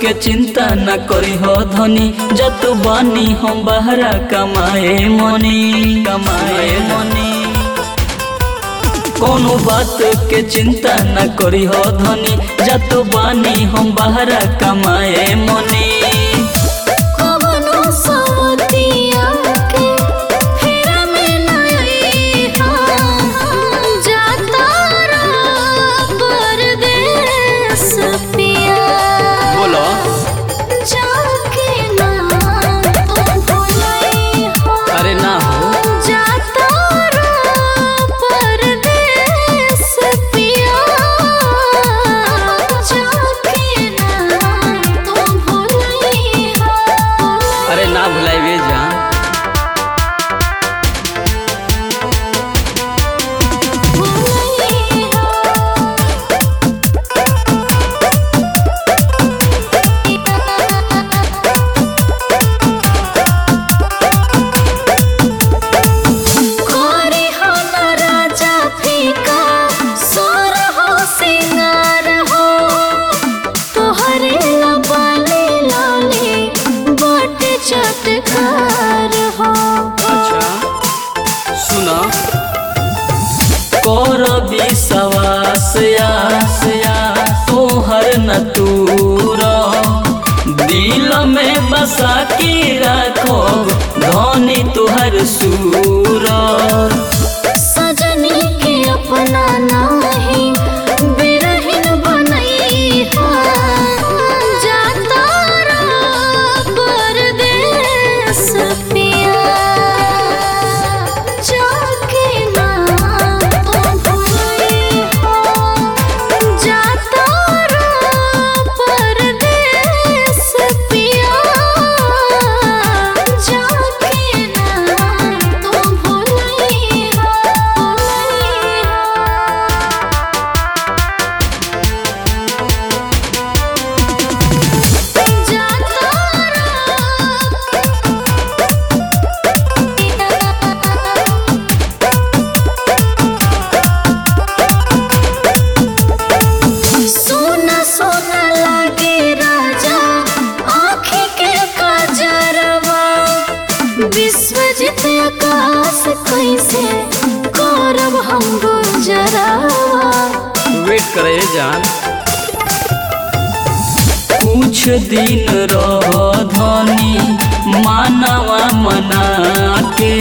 के चिंता न करी हो धनी जत बानी हम बहरा कमाए मनी कमाए मनी कोनो बात के चिंता न करी हो धनी जत बानी हम बहरा कमाए मनी कवनो सवतिया के फेरा में नहीं हाँ जाता रहा परदेस पिया बोलो जाके ना तुम भुलाई हो अरे ना हो जाता रहा परदेस पिया जाके ना तुम भुलाई हो अरे ना भुलाइबे जान कोरी हो न राजा फीका सोर हो सिंगार हो तोहरे लबाले लाले बट चटकार हो अच्छा सुना कर विश्वास आस आस तोहर न तूर दिल में बसा के रखो धनी तुहर सूर सजनी के अपना नाही बिरहिन बनई जाता रहा परदेस पिया जाके ना तुम भुलाई हो जाता रहा परदेस पिया जाके ना तुम भुलाई हो भुलाई हो जाता रहा सोना सोना लागे राजा आँखें के काजरवा विश्वजित आकाश कैसे करब हम गुजरावा वेट करे जान कुछ दिन रह धनी मानवा मना के